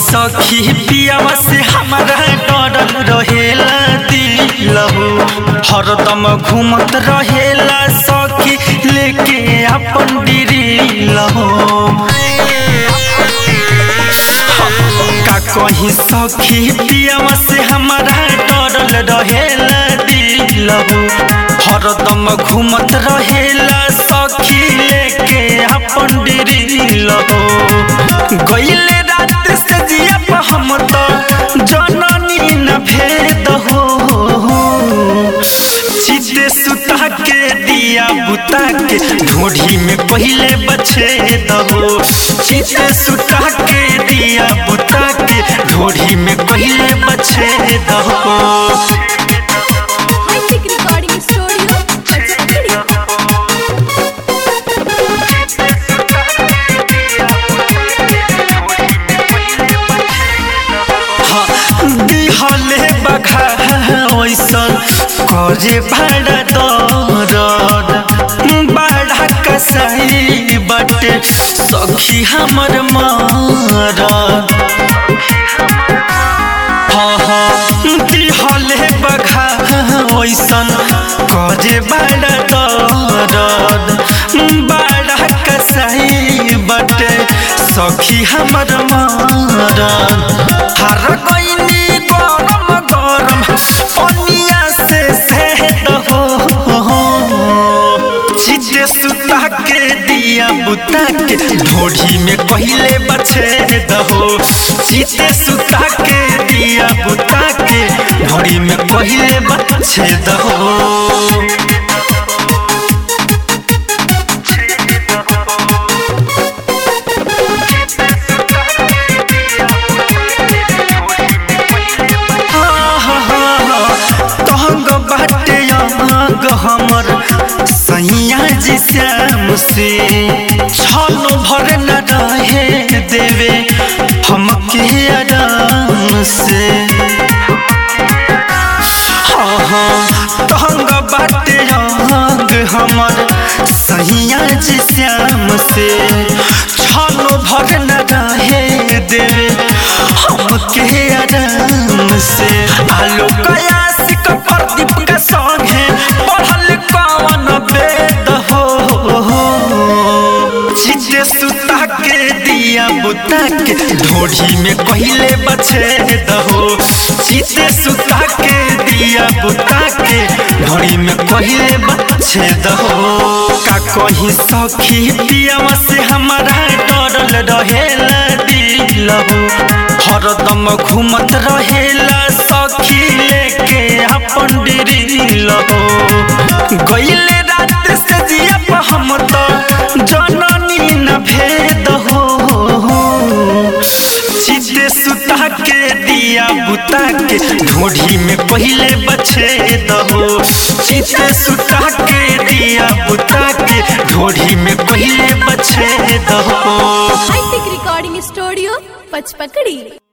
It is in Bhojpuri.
सखी पियावा से हमारा डरल रहेला दिलहु हरदम घूमत रहेला सखी लेके अपन डिरिलहु का कहीं सखी पियावा से हमारा डरल रहेला दिलहु हरदम घूमत रहेला सखी लेके अपन डिरिलहु गईले रात से जिया पर हम तो जननी न भेद हो चिते सुता के दिया बुता के ढोढ़ी में पहले बचे दहो चिते सुता के दिया बुता के ढोढ़ी में पहले बचे दहो Magic Recording Studio, Pachapakadi. दिहले बखा ओइसन करे भाड़ा दरद बड़ा कसाई बटे सखी हमर मरद दिहले बखा ओइसन करे बड़ा दरद बड़ा कसाई बटे सखी हमर मरद हर गईनी गरम गरम पनिया से सेहत हो चिते सुता के दिया बुता के ढोढ़ी में पहले बचे दहो चिते सुता के दिया बुता के ढोढ़ी में पहले बचे दहो तहंग बाटे अंग हमर सैया जी श्याम से छल भर न रहे देवे हमके आराम से हाँ हाँ तहंग बाटे अंग हमर सैया जी श्याम से छल भर न रहे देवे हमके आराम से आलो कयासिक प्रदीप के संगे पढ़ल कवन वेद हो चिते सुता के दिया बुता के ढोढ़ी में पहले बचे दहो चिते सुता के दिया बुता के ढोढ़ी में पहले बचे दहो का कहीं सखी पियावा से हमारा डरल रहेला दिलहु हरदम घूमत रहेला सखी लेके अपन डिरिलहु गईले रात से जिया पर हम तो जननी न भेद हो चिते सुता के दिया बुता के ढोढ़ी में पहले बचे दहो चिते सुता के दिया बुता के ढोढ़ी में पहले बचे दहो Magic Recording Studio, Pachapakadi.